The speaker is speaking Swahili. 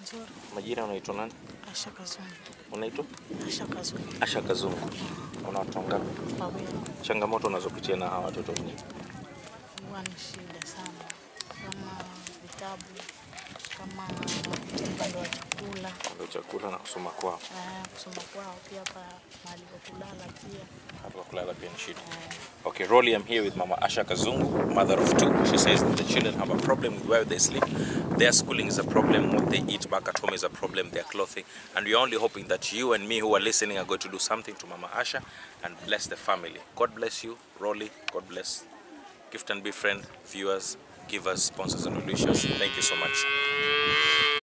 Nzuri. Majina unaitwa nani? Asha Kazungu. Unaitwa Asha Kazungu. Asha Kazungu. Una watoto wangapi? Wawili. Changamoto unazopitia na hawa watoto ni Huwa ni shida sana, kama vitabu, kama upande wa chakula, ndio chakula na kusoma kwao. eh, kusoma kwao, pia pa mahali pa kulala pia. Hata kwa kulala pia ni shida. eh, Okay, Rolly, I'm here with Mama Asha Kazungu, mother of two. She says that the children have a problem with where they sleep. Their schooling is a problem. What they eat back at home is a problem. Their clothing. And we are only hoping that you and me who are listening are going to do something to Mama Asha and bless the family. God bless you, Rolly. God bless Gift and Befriend viewers, givers, sponsors, and wishes. Thank you so much.